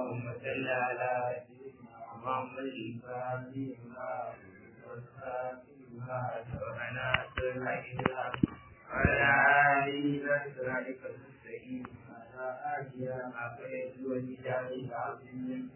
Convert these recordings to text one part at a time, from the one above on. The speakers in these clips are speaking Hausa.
اللهم صل على سيدنا محمد الفاتح والخاتم سبحنا سبحنا وعلى آله وصحبه المستقيم على آله وصحبه والهداية العظيم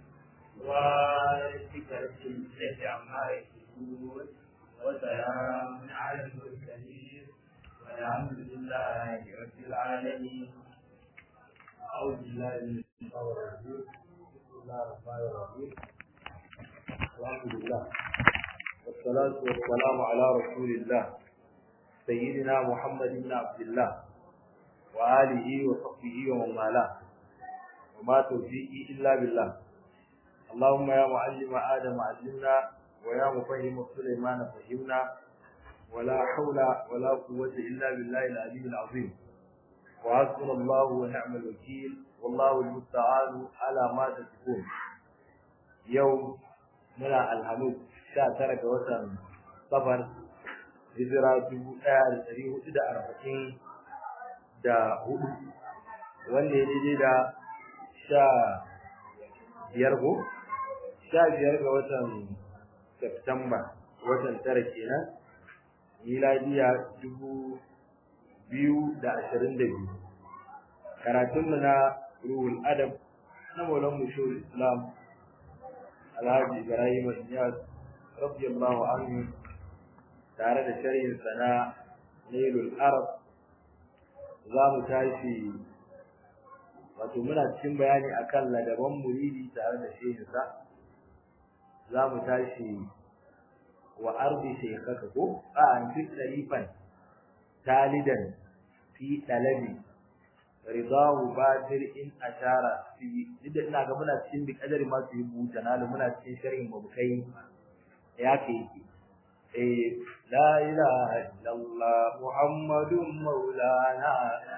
وذكر الجنة عما يشركون وسلام على المرسلين والحمد لله رب العالمين أعوذ بالله من الشيطان الرجيم بسم الله الرحمن الرحيم الحمد لله والصلاة والسلام على رسول الله سيدنا محمد بن عبد الله وآله وصحبه ومن والاه وما توفيقي إلا بالله اللهم يا معلم آدم علمنا ويا مفهم سليمان فهمنا ولا حول ولا قوة إلا بالله العلي العظيم وحسبنا الله ونعم الوكيل والله المستعان على ما تصفون يوم منا الحمد sha tara ga watan safar hijira dubu ɗaya da ɗari hudu da arba'in da hudu wanda ya daidai da sha biyar ko sha biyar ga watan Septemba watan tara kenan miladiya dubu biyu da ashirin da biyu karatunmu na ruhul adab na maulan mushul islam alhaji ibrahim niyaz radiyallahu anhu tare da sharhin sana nailul arab za mu tashi wato muna cikin bayani akan ladaban muridi tare da shehinsa za mu tashi wa ardi shaykhaka ko a an fi tarifan talidan fi dalabi ridahu badir in ashara fi idan ina ga muna cikin bi kadari ma su yi buta na muna cikin sharhin mabukai ya ke yake eh la ilaha illallah muhammadun maulana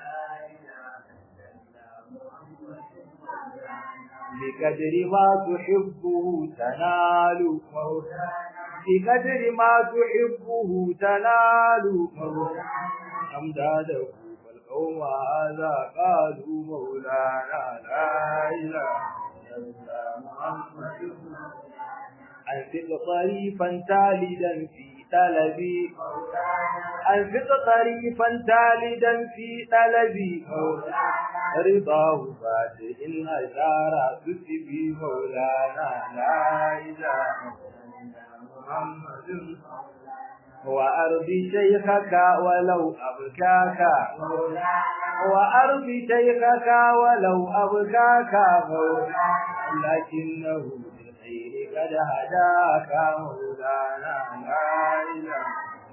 بقدر ما تحبه تنال بقدر ما تحبه تنال أمداده فالقوم هذا قالوا مولانا لا إله إلا محمد أنفق طريفا تالدا في طلبي أنفق طريفا تالدا في طلبي رضاه بعد إن أشار تسبي مولانا لا إله محمد وأرضي شيخك ولو أبكاك وأرضي شيخك ولو أبكاك لكنه بالخير قد هداك مولانا لا إله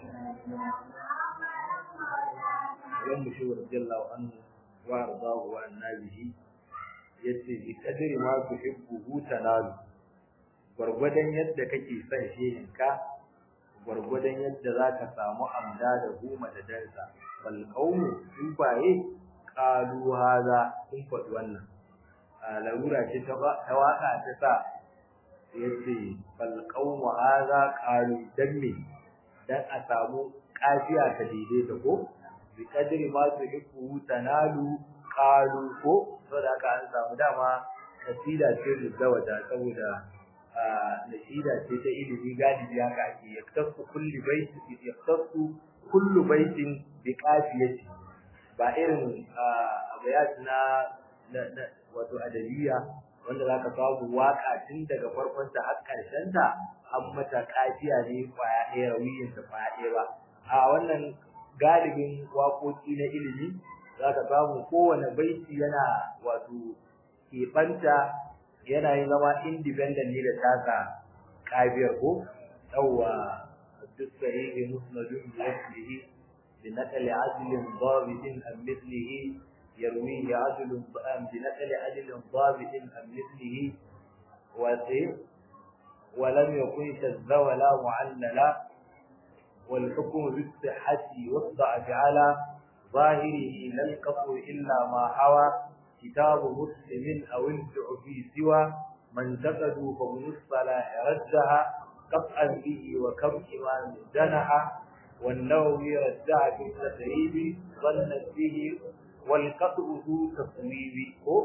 يوم شو رضي الله عنه وارضاه وعنا به yace bi kadri ma tuhibbu tanalu gurgudan yadda kake son shehinka gurgudan yadda zaka samu amda da goma da dansa bal qaumu in baye qalu hada kun faɗi wannan a larura ce ta waka ta sa yace bal qaumu hada qalu dan me dan a samu kafiya ta daidaita ko bi kadri ma tuhibbu tanalu qalu ko saboda haka an samu dama kasida ce da saboda nasida ce ta ilimi galibi haka ake yaktasu kulli baitin yaktasu kullu baitin bi qafiyati ba irin abayat na wato adaliya wanda zaka samu waka tun daga farkon ta har karshen ta an mata kafiya ne kwaya ɗaya rawiyin ta kwaya ɗaya ba a wannan galibin waƙoƙi na ilimi zaka samu kowane baiti yana wato keɓanta yana yin zama independent ne da taka kafiyar ko yawwa duk sahihi musnadun bi aslihi bi naqli adlin dabitin am mithlihi yarwihi adlun am bi naqli adlin dabitin am mithlihi wa ولم يكن شذ ولا معللا والحكم بالصحة والضعف على ظاهره لا القطع إلا ما حوى كتاب مسلم أو انفع في سوى من تقدوا فمن الصلاح ردها قطعا به وكم إمام جنح والنووي رجع في التقريب ظنت به والقطع ذو تصويب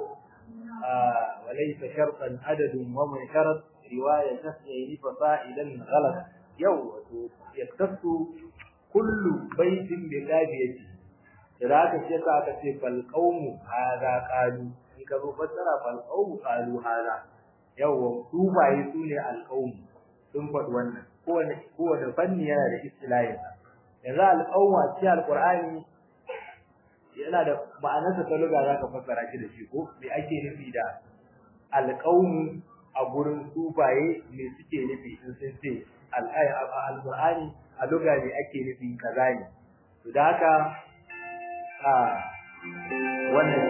walaysa shartan adadun wa man sharat riwaya tasayni fa fa'ilan ghalat yau wato yaktasu kullu baitin bi qafiyati da aka ce ka aka ce fal qawmu hadha qalu in ka zo fassara fal qawmu qalu hadha yau su baye su ne al qawmu sun faɗi wannan kowane kowane fanni yana da istilahin yanzu al qawmu a cikin alqur'ani yana da ma'anarsa ta luga zaka fassara shi da shi ko me ake nufi da al qawmu a gurin sufaye me suke nufi in sun ce al-qur'ani a luga ne ake nufi kaza ne to da haka a wannan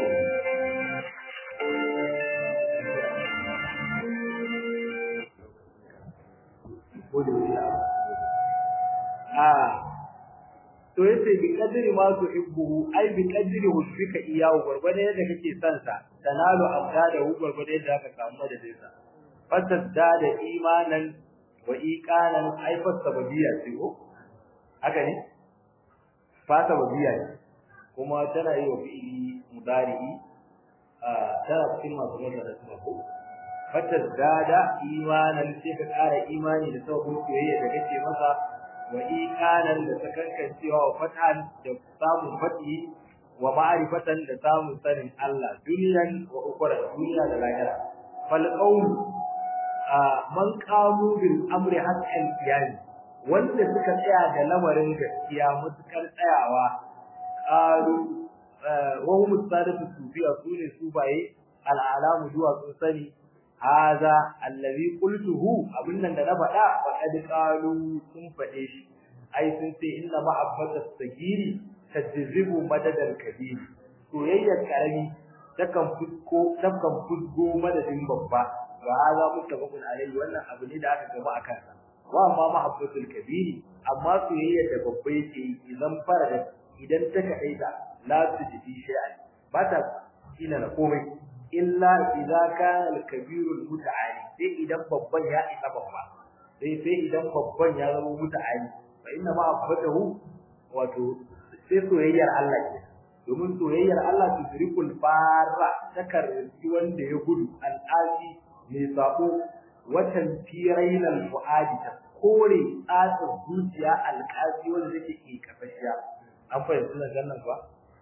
a to yace bi kadri ma tu ibbuhu ai bi kadri husbika iyahu gurgurda yadda kake son sa tanalu abdada hu gurgurda yadda ka samu da dinsa fasadda da imanan wa iqanan ai fasabiyya ce ko haka ne fasabiyya ne kuma tana yi wa fi'ili mudari'i tana cikin masu nuna da suna ko fasadda da imanan sai ka ƙara imani da sabon soyayya da kake masa wa iqanan da sakankancewa wa fatan da samun fati wa ma'rifatan da samun sanin Allah duniyan wa ukhra duniya da lahira fal qawm man qamu bil amri hatta al qiyam wanda suka tsaya da lamarin gaskiya mutukar tsayawa qalu wa hum sadatu sufiya sune subaye al alamu duwa sun sani haza allazi qultuhu abin nan da na faɗa wa qad qalu sun faɗe shi ai sun ce inna ma'abbata sagiri tajzibu madadal kabir soyayyar karami takan fusko takan fusgo madadin babba wa haza muttafaqun alayhi wannan abu ne da aka gaba akan sa wa amma ma'abbatul kabir amma soyayyar da babba yake idan fara da idan ta kaita la tujdi shay'an ba ta ina na komai illa idza kana al-kabir al-muta'ali sai idan babban ya isa babba sai sai idan babban ya zama muta'ali fa inna ma abadahu wato sai soyayyar Allah ke domin soyayyar Allah tudrikul farra takarri wanda ya gudu al-asi mai sabo watan firainal fuadi ta kore tsatsa zuciya al-qasi wanda take ke kafashiya an fahimci nan ba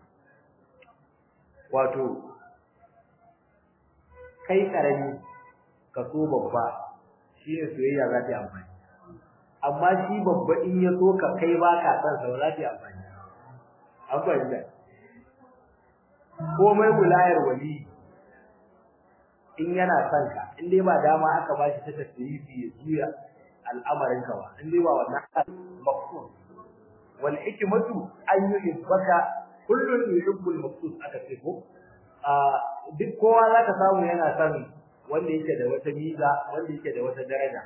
wato kai karami ka so babba shi ne soyayya za ta yi amfani amma shi babba in ya so ka kai ba ka san sa za ta yi amfani an fahimta komai mulayar wali in yana son ka in dai ba dama aka ba shi ta tasirifi ya juya al'amarin ka ba in dai ba wannan maqsud wal hikmatu an yuhibbaka kullun yuhibbul maqsud aka ce ko duk kowa zaka samu yana son wanda yake da wata miza wanda yake da wata daraja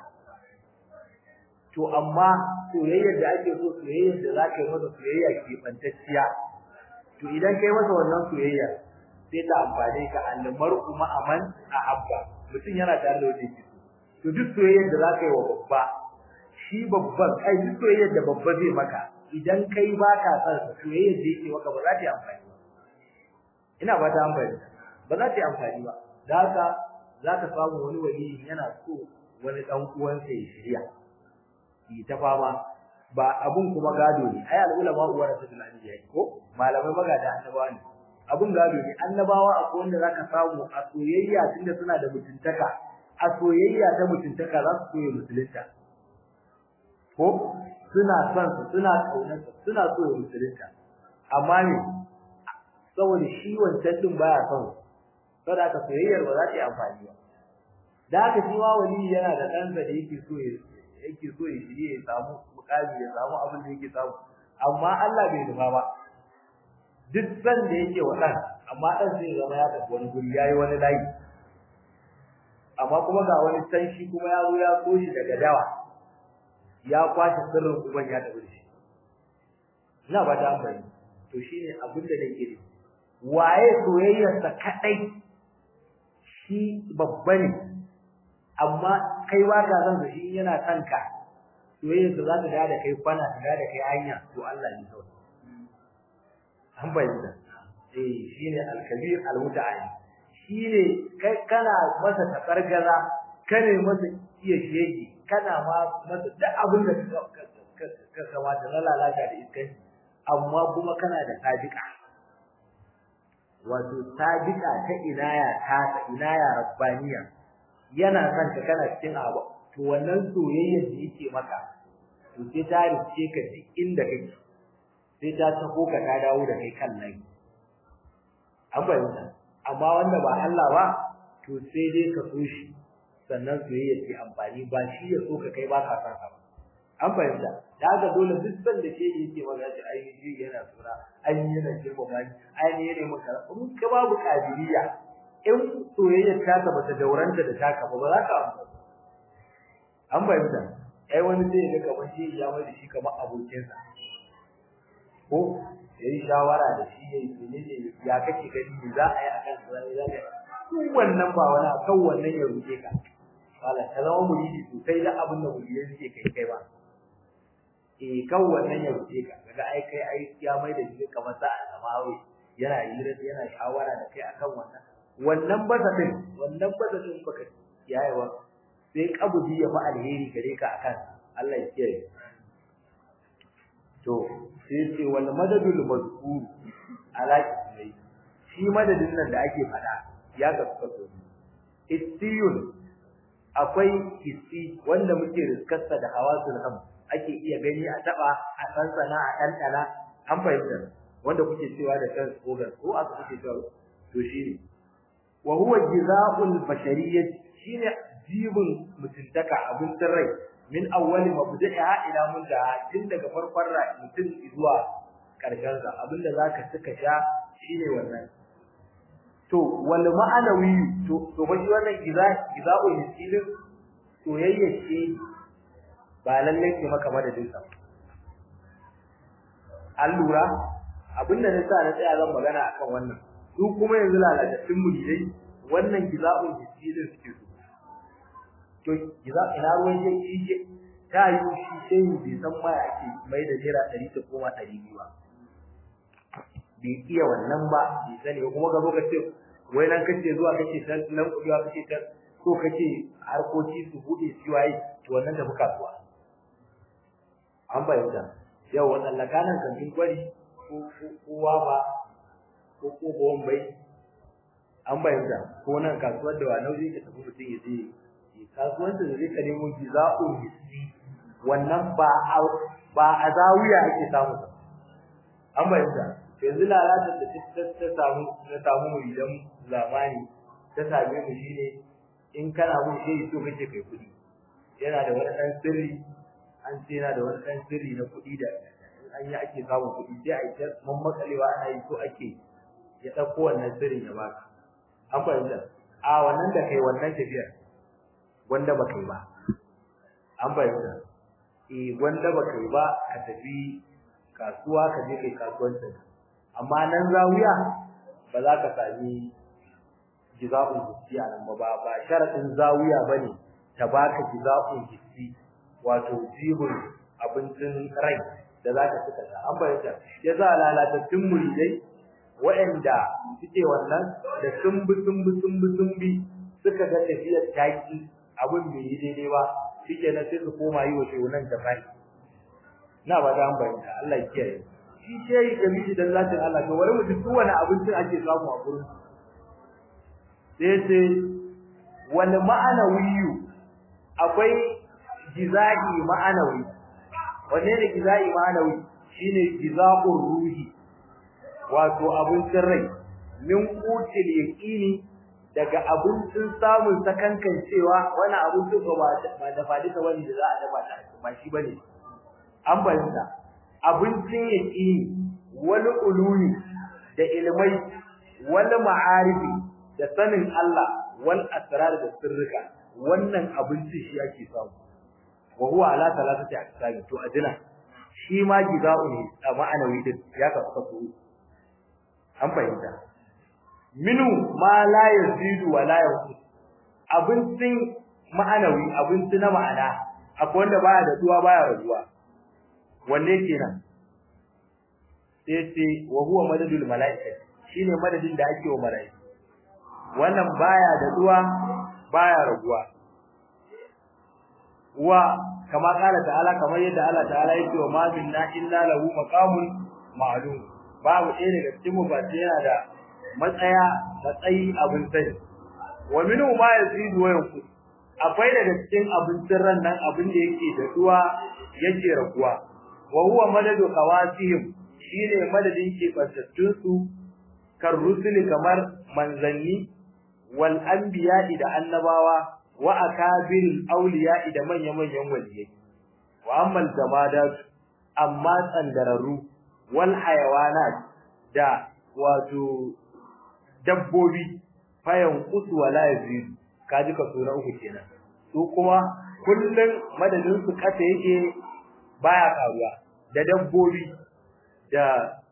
to amma soyayyar da ake so soyayyar da zaka yi masa soyayya ke bantacciya to idan kai masa wannan soyayya sai ta amfane ka almar'u ma'aman a abba mutum yana tare da wanda yake so to duk soyayyar da zaka yi wa babba shi babban kai duk soyayyar da babba zai maka idan kai baka son soyayyar da yake maka ba za ta yi amfani ba ina ba ta amfani ba za ta yi amfani ba da haka za ka samu wani wali yana so wani dan uwansa ya shirya yi ta fama ba abun kuma gado ne ai al'ulama uwa da sadul anbiya ko malamai magada annabawa ne abun gado ne annabawa akwai wanda zaka samu a soyayya tunda suna da mutuntaka a soyayya ta mutuntaka za su koyi musulunta ko suna son su suna kaunar su suna so ya musulunta amma ne saboda shi wancan din baya son saboda ka soyayyar ba za ta yi amfani ba da haka shi ma wali yana da ɗansa da yake so ya yake so ya shirye ya samu mukami ya samu abin da yake samu amma Allah bai nufa ba duk san da yake wa ɗan amma ɗan zai zama ya tafi wani guri yayi wani layi amma kuma ga wani san shi kuma ya zo ya so shi daga dawa ya kwashe sirrin uban ya tafi shi ina ba ta amfani to shine abin da nake nufi waye soyayyarsa kadai shi babba ne amma kai ba ka san shi yana son ka soyayyarsa za ta da kai kwana ta da kai hanya to Allah ne kawai an bayyana eh shine al-kabir al-muta'ali shine kai kana masa tabargaza kane masa iya shege kana ma masa duk abin da ka kamata na lalata da iskai amma kuma kana da sadiqa wato sadiqa ta inaya ta ta inaya rabbaniya yana son ka kana cikin abu to wannan soyayyar da yake maka to sai ta rike ka duk inda kake sai ta taho ka ta dawo da kai kan nan an bayyana amma wanda ba Allah ba to sai dai ka so shi sannan soyayya ce amfani ba shi ya so ka kai ba ka san ba an fahimta da haka dole duk san da ke yake magana shi ai shi yana sura ai yana girma ba ai ne yana maka in ka babu kabiliya in soyayya ta ka bata dauranta da taka ba ba za ka an fahimta ai wani sai ya ga kamar shi ya mai da shi kamar abokinsa ko yayi shawara da shi yayi menene ya kake gani me za a yi akan sai za ka wannan ba wani akan wannan ya ruke ka wala ta zama muridi sosai da abin da muridi suke kai kai ba eh kan wannan ya rufe ka kaga ai kai ai ya mai da shi kamar sa a samawi yana hira yana shawara da kai akan wannan wannan basa din wannan basa din baka yayewa sai kabudi ya fa alheri gare ka akan Allah ya kiyaye to sai ce wal madadul mazkur ala kismai shi madadin nan da ake fada ya gaskata istiyun akwai hissi wanda muke riskarsa da hawasul ham ake iya gani a taba a sansana a ɗanɗana an fahimta wanda kuke cewa da kan organ ko aka kuke cewa to shine wa huwa jizaa'ul bashariyyah shine jibin mutuntaka abin rai min awwali mabda'iha ila muntaha tun daga farkon rai mutum zuwa karshen sa abinda zaka suka sha shine wannan to wal ma'anawi to to ba shi wannan giza giza'ul misilin soyayya ce ba lalle ce maka madadin sa allura abinda na sa na tsaya zan magana akan wannan su kuma yanzu lalatattun muridai wannan giza'ul misilin suke so to giza ina ruwan shi shi ta yi shi sai mu bai san ma ake mai da naira 100 ta koma 200 ba bai iya wannan ba bai sani kuma ga lokacin wai nan kace zuwa kace ta nan kudiwa kace ta ko kace harkoki su bude shi waye to wannan da muka zuwa an bayyana yau wannan lakanan kantin kwari ko kowa ba ko ko bombai an bayyana ko nan kasuwar da wani zai tafi mutum ya je kasuwancin da zai ka nemo jiza'ul hissi wannan ba ba a zawiya ake samu ba an bayyana yanzu lalatar da ta samu ta samu mu idan zamani ta same mu shine in kana mun shi so kake kai kudi yana da wani dan sirri an ce yana da wani dan sirri na kudi da an yi ake samun kudi sai a yi ta mammakalewa ana yi so ake ya dauko wannan sirrin ya baka an fahimta a wannan da kai wannan tafiyar wanda ba kai ba an fahimta eh wanda ba kai ba ka tafi kasuwa ka je kai kasuwancin amma nan zawiya ba za ka sami jiza'un hissi a nan ba ba sharadin zawiya bane ta baka jiza'un hissi wato jibun abincin rai da za ka suka ta an bayyana ya za lalatattun muridai waɗanda suke wannan da sun bi sun bi sun bi sun bi suka ga tafiyar taki abin bai yi daidai ba shike nan sai su koma yi wa shehunan jama'i na ba da an bayyana Allah ya kiyaye shi shehi jami'i dan zatin Allah to wani mutum duk wani abinci ake samu a gurin sai sai wani ma'anawiyu akwai giza'i ma'anawi wanne ne giza'i ma'anawi shine giza'ur ruhi wato abincin rai min qutil yaqini daga abincin samun sakankan cewa wani abincin ba ba da fadita wani da za a dafa ta ba shi bane an bayyana abincin yaqini wani ulumi da ilmai wani ma'arifi da sanin Allah wal asrar da sirrika wannan abincin shi ake samu wa huwa ala salatati aqsami to adina shi ma giza'u ne a ma'anawi din ya ka kaso an fahimta minu ma la yazidu wa la yanqus abincin ma'anawi abinci na ma'ana akwai wanda baya da duwa baya rajuwa wanne kenan sai ce wa huwa madadul malaika shine madadin da ake wa malaika wannan baya da duwa baya raguwa wa kama kala ta'ala kamar yadda Allah ta'ala yake wa ma minna illa lahu maqamun ma'lum babu ɗaya daga cikin mu ba sai yana da matsaya matsayi abin sani wa minhu ma yazidu wa yanqus akwai daga cikin abincin ran nan abin da yake da duwa yake raguwa wa huwa madadu khawasihim shine madadin ke bantattun su kan rusuli kamar manzanni wal anbiya'i da annabawa wa akabiril awliya'i da manya-manyan waliyai wa ammal jamadat amma tsandararru wal hayawanat da wato dabbobi fayan qutu wala yazid kaji ka sura uku kenan su kuma kullun madadin su kasa yake baya karuwa da dabbobi da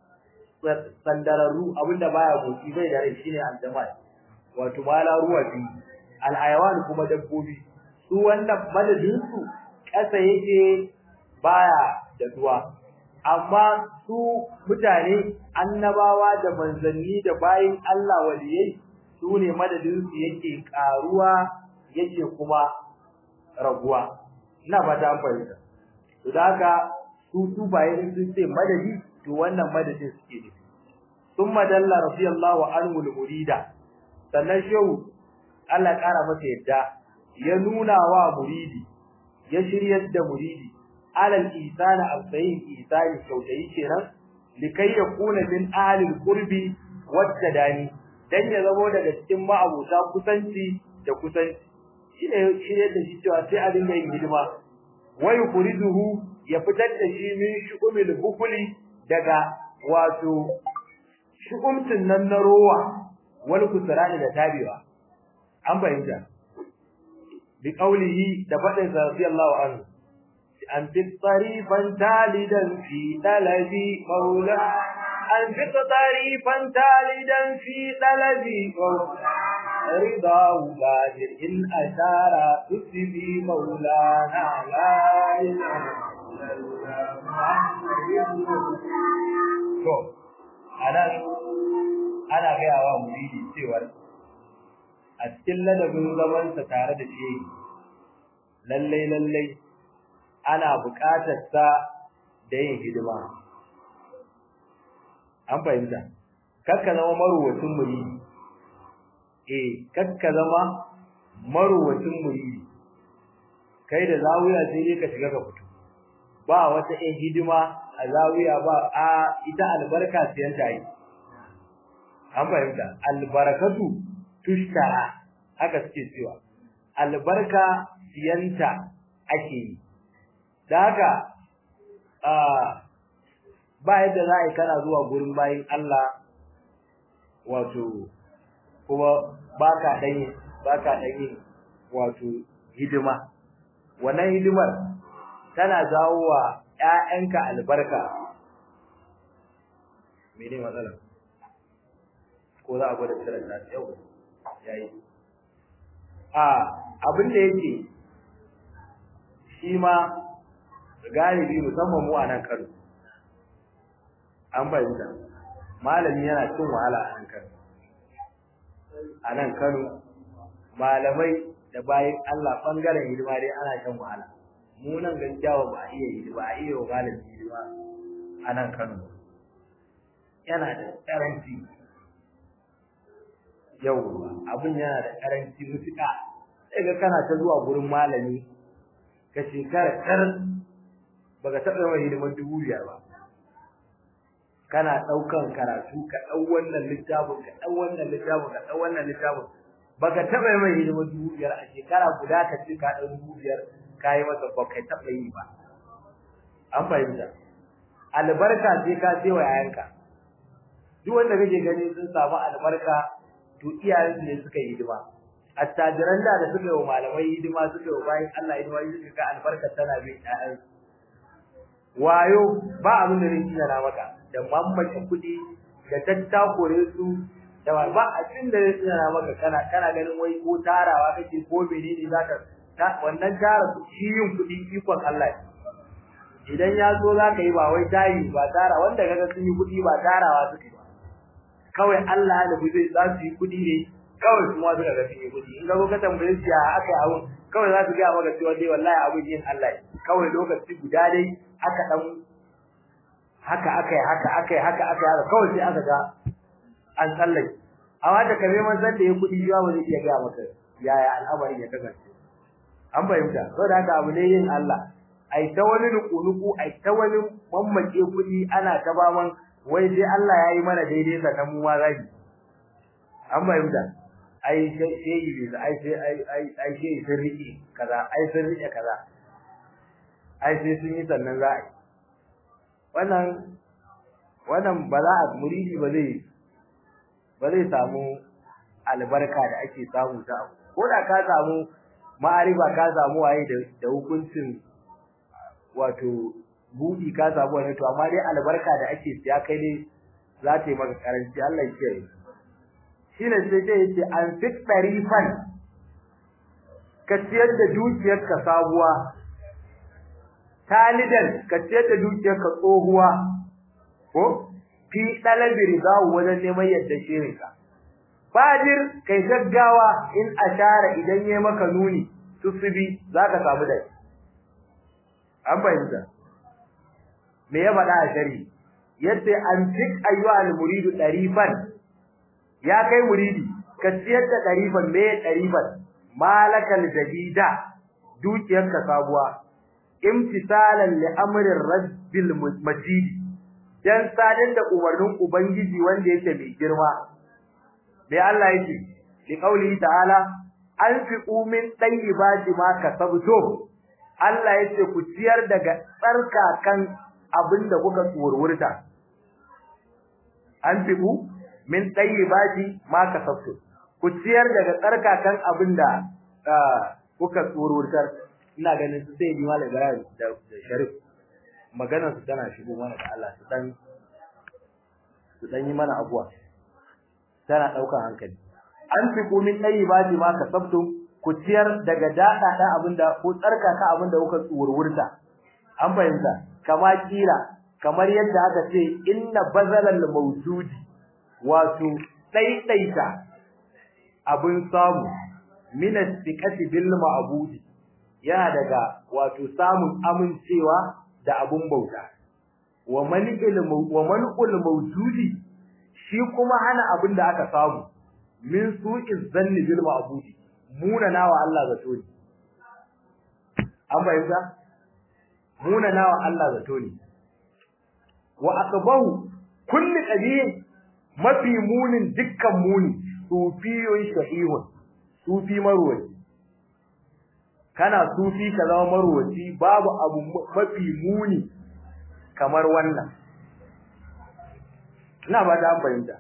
sandararru abinda baya goci bai da rai shine aljamal wato mala ruwa bi alhayawan kuma dabbobi su wannan madadin su kasa yake baya da duwa amma su mutane annabawa da manzanni da bayin Allah waliyai su ne madadin su yake karuwa yake kuma raguwa ina fata an fahimta to da haka su su bayin sun ce madadi to wannan madadin suke nufi thumma dalla radiyallahu anhu al-murida sannan shehu Allah kara masa yadda ya nuna wa muridi ya shiryar da muridi alal isana al-sayyid isani kyautayi kenan likai yakuna min ahli al-qurbi wat-tadani dan ya zamo daga cikin ma'abuta kusanci da kusanci shine shine da shi cewa sai a dinga yin hidima wa yukriduhu ya fitar da shi min shu'umil bukuli daga wato shu'umtin nan na rowa wal kusrani da tabiwa an bayyana bi qawlihi da fadin radiyallahu anhu an fi tarifan talidan fi talabi maula an fi tarifan talidan fi talabi رضا غادر إن أشار تسبي مولانا لا إله To, anan ana gaya wa muridi cewar a cikin ladabin zamansa tare da shi lallai lallai ana buƙatar sa da yin hidima. An fahimta, kakka zama maruwacin muridi, eh, kakka zama maruwacin muridi, kai da zawuya sai dai ka shiga ka fito. ba wata ɗan hidima a zawiya ba a ita albarka siyan ta yi an fahimta albarakatu tushtara haka suke cewa albarka siyanta ake yi da haka ba yadda za a yi kana zuwa gurin bayin Allah wato kuma ba ka ɗanyi ba ka ɗanyi wato hidima wannan hidimar tana jawo wa ƴaƴanka albarka mene matsalar ko za a gwada tsirar da yau yayi a abin da yake shi ma galibi musamman mu a nan Kano an bayyana malami yana cin wahala a nan Kano a nan Kano malamai da bayan Allah bangaren hidima dai ana shan wahala mu nan gaskiya ba a iya yi ba a iya wa malami hidima a nan Kano yana da karanci yau abin yana da karanci mutuka sai ga kana ta zuwa gurin malami ka shekara kar baka taɓa mai hidiman dubu biyar ba kana ɗaukan karatu ka ɗau wannan littafin ka ɗau wannan littafin ka ɗau wannan littafin baka taɓa mai hidiman dubu biyar a shekara guda ka ce ka ɗau dubu biyar ka yi masa ba kai taɓa yi ba an fahimta albarka sai ka ce wa yayanka duk wanda kake gani sun samu albarka to iyayensu ne suka yi hidima attajiran da da suka yi wa malamai hidima suka yi wa bayan Allah hidima suka ga albarka tana bin ƴaƴansu wayo ba abin da zai tsina maka da mamaki kuɗi da tattakure su da ba abin da zai tsina maka kana kana ganin wai ko tarawa kake ko menene zaka wannan tara shi yin kuɗi ikon Allah idan ya zo zaka yi ba wai tayi ba tara wanda kaga sun yi kuɗi ba tarawa suke ba kawai Allah ya nufi zai za su yi kuɗi ne kawai kuma suka ga sun yi kuɗi in ga ka tambaye su ya aka yi abun kawai za su ga maka cewa dai wallahi abun yin Allah kawai lokaci guda dai aka dan haka aka yi haka aka yi haka aka yi kawai sai aka ga an tsallake amma da kame man san da ya kuɗi yawa ba zai iya ga maka yaya al'amarin ya kasance an fahimta saboda haka abu ne yin Allah ai ta wani nuku-nuku ai ta wani mammake kuɗi ana ta baman wai sai Allah ya yi mana daidai sannan mu ma zaki an fahimta ai sai yi ne ai sai ai ai ai sai sun riƙe kaza ai sun riƙe kaza ai sai sun yi sannan za a yi wannan wannan ba za a muridi ba zai ba zai samu albarka da ake samu ta abu ko da ka samu ma'arifa ka samu waye da hukuncin wato budi ka samu wani to amma dai albarka da ake siya kai ne za ta yi maka karanci Allah ya kiyaye shi ne sai dai yace an fit tarifan ka ciyar da dukiyar ka sabuwa talidan ka ciyar da dukiyar ka tsohuwa ko fi dalabi ridawu wajen neman yadda shirinka Fadir kai gaggawa in ashara idan yayi maka nuni tusubi zaka samu dai an bayyana me ya faɗa a shari yadda an tik ayyuha al-muridu darifan ya kai muridi ka ciyar da darifan me darifan malakal jadida dukiyarka sabuwa imtisalan li amrin rabbil majid dan sadar da umarnin ubangiji wanda yake mai girma me Allah yake li qauli ta'ala anfiqu min tayyibati ma kasabtum Allah yace ku ciyar daga tsarkakan abinda kuka tsurwurta anfiqu min tayyibati ma kasabtum ku ciyar daga tsarkakan abinda kuka tsurwurtar ina ganin su sai bi malam Ibrahim da Sharif maganar su tana shigo mana da Allah su dan su dan yi mana abuwa tana daukar hankali an fi kumin tayyibati ma kasabtum ku ciyar daga dada da abinda ko tsarkaka abinda kuka tsurwurta an fahimta kama kila kamar yadda aka ce inna bazalal mawjudi wato daidaita abin samu min istiqati bil ma'budi yana daga wato samun amincewa da abun bauta wa malikul wa malikul mawjudi shi kuma hana abin da aka samu min su'iz zanni bil ma'budi muna nawa Allah zato ne an bayyana muna nawa Allah zato ne wa aqbahu kulli qadiyin mafi munin dukkan muni sufiyun shahihun sufi marwaci kana sufi ka zama marwaci babu abu mafi muni kamar wannan ina ba da fahimta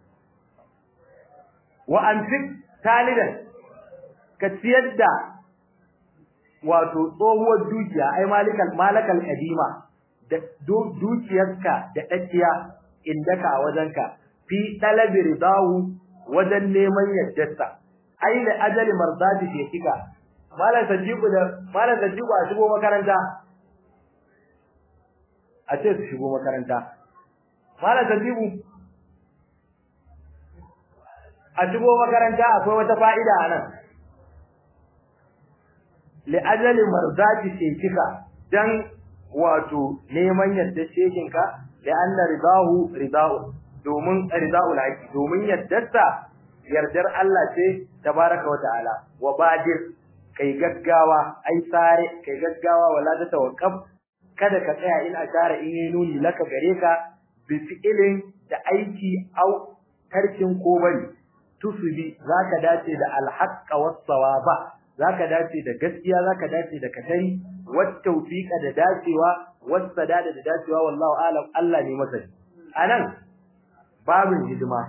wa anfik talidan ka ciyar da wato tsohuwar dukiya ai malikal malakal kadima da dukiyarka da dakiya indaka a wajenka fi talabi ridahu wajen neman yaddarsa ai da ajali marzati ke kika malam sajibu da malam sajibu a shigo makaranta a ce su shigo makaranta malam sajibu a shigo makaranta akwai wata fa'ida a nan li ajali marzati ke kika dan wato neman yadda shekinka da anna ridahu ridahu domin ridaul haqi domin yaddarsa yardar Allah ce tabaraka wa ta'ala wa badir kai gaggawa ai sare kai gaggawa wala ta tawakkaf kada ka tsaya in ashara in yi nuni laka gare ka bi fi'ilin da aiki au tarkin ko bari tusubi zaka dace da alhaqqa was sawaba zaka dace da gaskiya zaka dace da katari wat tawfiqa da dacewa was sadada da dacewa wallahu alam Allah ne masani anan babin hidima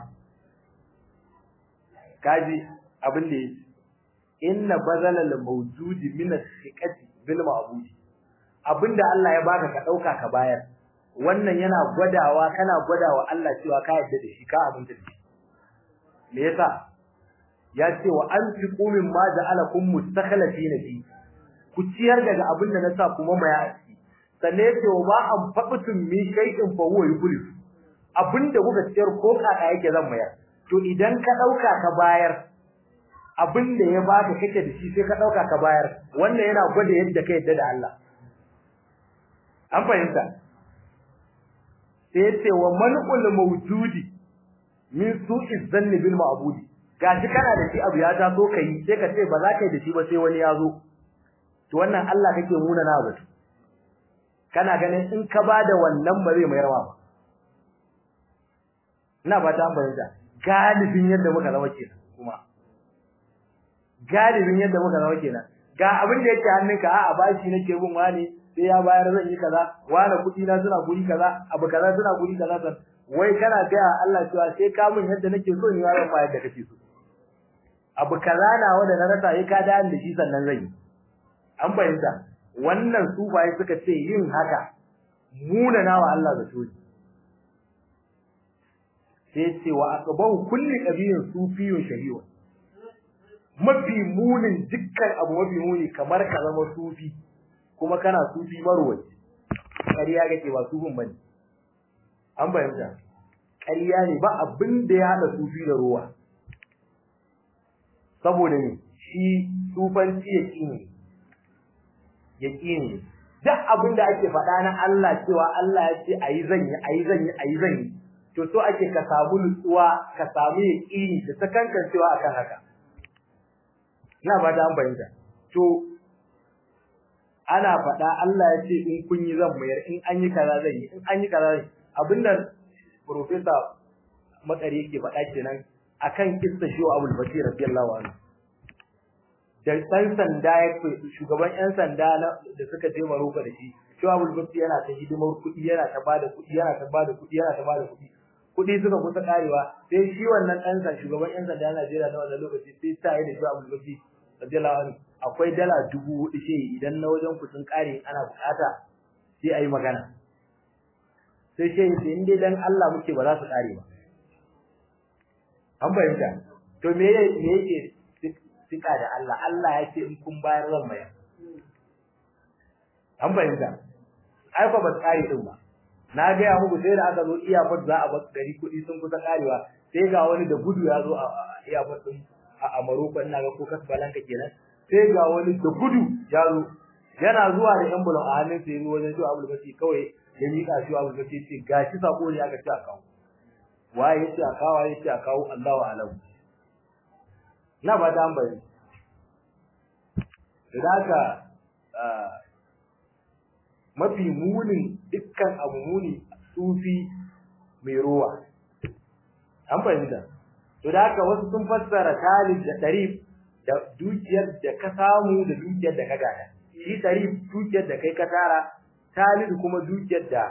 kaji abin da yake inna bazalal mawjudi min as-siqati bil ma'budi abinda Allah ya baka ka dauka ka bayar wannan yana gwadawa kana gwadawa Allah cewa ka yarda da shi ka abinda da shi me yasa ya ce wa anfiqu mimma ja'alakum mustakhlifina fi ku ciyar daga abinda na sa kuma maya a ciki sannan yace wa ma an faɓutun min shay'in fa huwa yublis abinda kuka ciyar ko kaka yake zan mayar to idan ka dauka ka bayar abin da ya baka kake da shi sai ka dauka ka bayar wannan yana gwada yadda ka yadda da Allah an fahimta sai yace wa man'ul mawjudi min su'i zanni bil ma'budi gashi kana da shi abu ya ta so kai sai ka ce ba za ka yi da shi ba sai wani ya zo to wannan Allah kake muna na batu kana ganin in ka bada wannan ba zai mayar ba ina ba ta bayyana galibin yadda muka zama kenan kuma galibin yadda muka zama kenan ga abin da yake hannunka a'a bashi nake bin wani sai ya bayar zan yi kaza wani kuɗi na suna guri kaza abu kaza suna guri kaza san wai kana ga Allah cewa sai ka mun yadda nake so ni yaron ba yadda kake so abu kaza na wanda na rasa sai ka da da shi sannan zan yi an fahimta wannan su bai suka ce yin haka muna nawa Allah da toji sai ce wa aqbahu kulli qabiyin sufiyun shari'a mafi munin dukkan abu mafi muni kamar ka zama sufi kuma kana sufi marwaci ƙarya kake ba sufin bane an bayyana ƙarya ne ba abin da ya hada sufi da ruwa saboda ne shi sufanci yaqini yaqini duk abin da ake faɗa na Allah cewa Allah ya ce ayi zan yi ayi zan yi ayi zan yi to so ake ka samu nutsuwa ka samu yaqini da sakankancewa akan haka ina ba da an bayyana to ana faɗa Allah ya ce in kun yi zan mayar in an yi kaza zan yi in an yi kaza zan abinda professor makari yake faɗa kenan akan kissa shi Abdul Basir radiyallahu anhu da dan sanda ya shugaban yan sanda da suka je Maroko da shi shi Abdul Basir yana ta hidimar kuɗi yana ta bada kuɗi yana ta bada kuɗi yana ta bada kuɗi kuɗi suka kusa karewa sai shi wannan ɗan sanda shugaban yan sanda na Najeriya na wannan lokaci sai ta yi da shi Abdul Basir radiyallahu anhu akwai dala dubu hudu ce idan na wajen ku sun kare ana bukata sai ayi magana sai ce in dai dan Allah muke ba za su kare ba an bayyana to me me yake sika da Allah Allah ya ce in kun bayar zan bayar an bayyana ai fa ba kare din ba na ga ya muku sai da aka zo iyafar za a bar gari kuɗi sun kusa karewa sai ga wani da gudu ya zo a iyafar din a Maroko ina ga ko Casablanca kenan sai ga wani da gudu ya zo yana zuwa da envelope a hannun sai wajen shi Abdul Basi kawai ya mika shi Abdul Basi ce gashi sako ne aka ce a kawo waye yace a kawo yace a kawo Allahu alam na ba dan bari haka mafi munin dukkan abu muni sufi mai ruwa an fahimta to da haka wasu sun fassara talib da tarif da dukiyar da ka samu da dukiyar da ka gada shi tarif dukiyar da kai ka tara talib kuma dukiyar da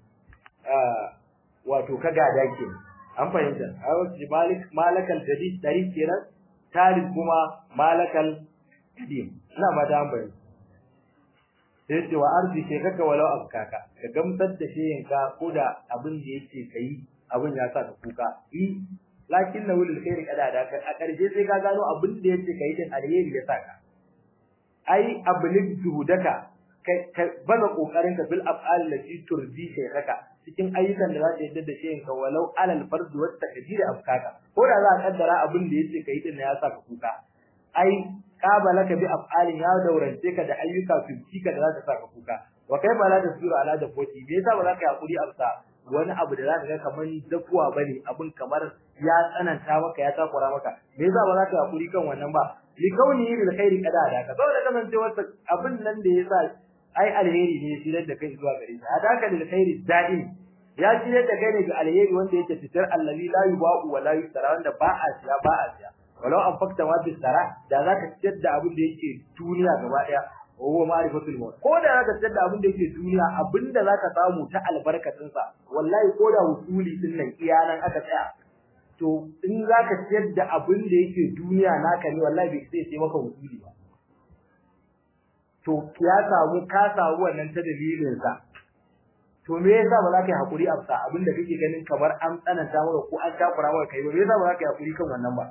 wato ka gada ke an fahimta a wasu malik malakal jadid tarif kenan talib kuma malakal qadim ina ma da an bayyana sai ce wa arzi ke kaka walau afkaka ka gamsar da sheyinka ko da abin da yake kai abin ya sa ka kuka lakin na wulil khairi kada da a karshe sai ka gano abin da yake kai din alheri ya saka ai ablig juhudaka ka bana kokarin ka bil af'al lati turdi shaykhaka cikin ayyukan da za ta yadda da shayin ka walau alal fard wa takdir afkaka ko da za ka kaddara abin da yake kai din ya saka kuka ai qabalaka bi af'alin ya daurance ka da ayyuka fitika da za ta saka kuka wa kai ba la tasbiru ala da foti me yasa ba za ka hakuri amsa wani abu da zaka ga kaman dakuwa bane abun kamar ya tsananta maka ya takura maka me yasa ba za ka hakuri kan wannan ba li kauni bil khairi kada da ka saboda kaman ce wata abin nan da yasa ai alheri ne shi da kai zuwa gare shi hadaka lil khairi da'im ya shi da kai ne ga alheri wanda yake fitar allazi la yuba'u wa la yusara wanda ba a siya ba a siya walau an fakta ma bis sara da zaka ciyar da abin da yake duniya gaba daya huwa ma'rifatul maut ko da zaka tsada abin da yake duniya abinda zaka samu ta albarkatun sa wallahi ko da usuli din nan iyanan aka tsaya to in zaka tsayar da abin da yake duniya naka ne wallahi bai sai sai maka usuli ba to ya samu ka samu wannan ta dalilin sa to me yasa ba za ka yi hakuri a sa abin da kake ganin kamar an tsananta maka ko an takura maka kai ba me yasa ba za ka yi hakuri kan wannan ba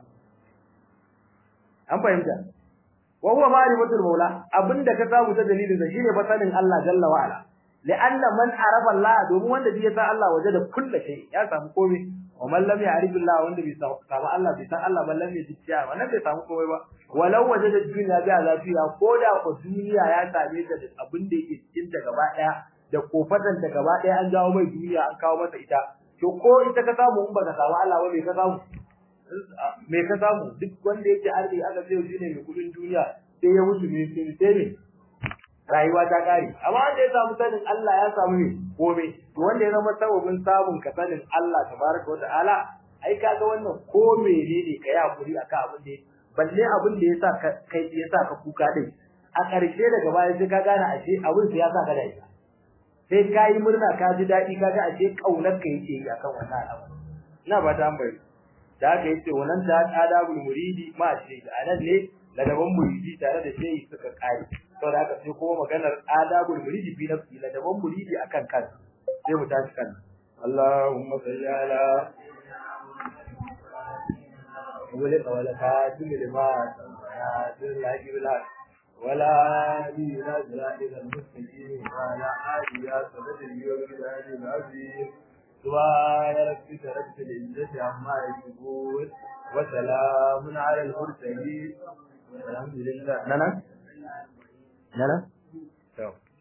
an fahimta wa huwa ma'rifatul maula abinda ka samu ta dalilin sa shine fasalin Allah jalla wa ala la'anna man arafa Allah domin wanda bai san Allah waje da kullu shay ya samu komai wa man lam ya'rif Allah wanda bai samu Allah bai san Allah ban lam yajiya wannan bai samu komai ba walau waje da duniya bai lafiya ko da ko duniya ya same ta da abin da yake cikin ta gaba daya da kofatan ta gaba daya an jawo mai duniya an kawo masa ita to ko ita ka samu in baka samu Allah ba me ka samu me ka samu duk wanda yake arziki aka ce shi ne mai kudin duniya sai ya mutu ne sai ne rayuwa ta kare amma wanda ya samu sanin Allah ya samu ne komai to wanda ya zama sababin samun ka sanin Allah tabaraka wa ta'ala ai kaga wannan ko menene kai hakuri akan abin da balle abin da yasa kai yasa ka kuka din a ƙarshe daga baya sai ka gane ashe abin sai ya sa ka da ita sai ka yi murna ka ji daɗi ka ga ashe kaunar ka yake yi akan wannan al'amari ina ba ta bari da haka yace wannan ta adabul muridi ma ce anan ne ladaban muridi tare da shehi suka kare saboda haka sai kuma maganar adabul muridi fi nafsi ladaban muridi akan kansa sai mu tashi kan Allahumma salli ala wala wala fatim lima ya dillahi billah wala di nazra ila al-mustaqim wala adiya sadri wa bilal al-azim سبحان ربك رب العزة عما يصفون وسلام على المرسلين والحمد لله نعم نعم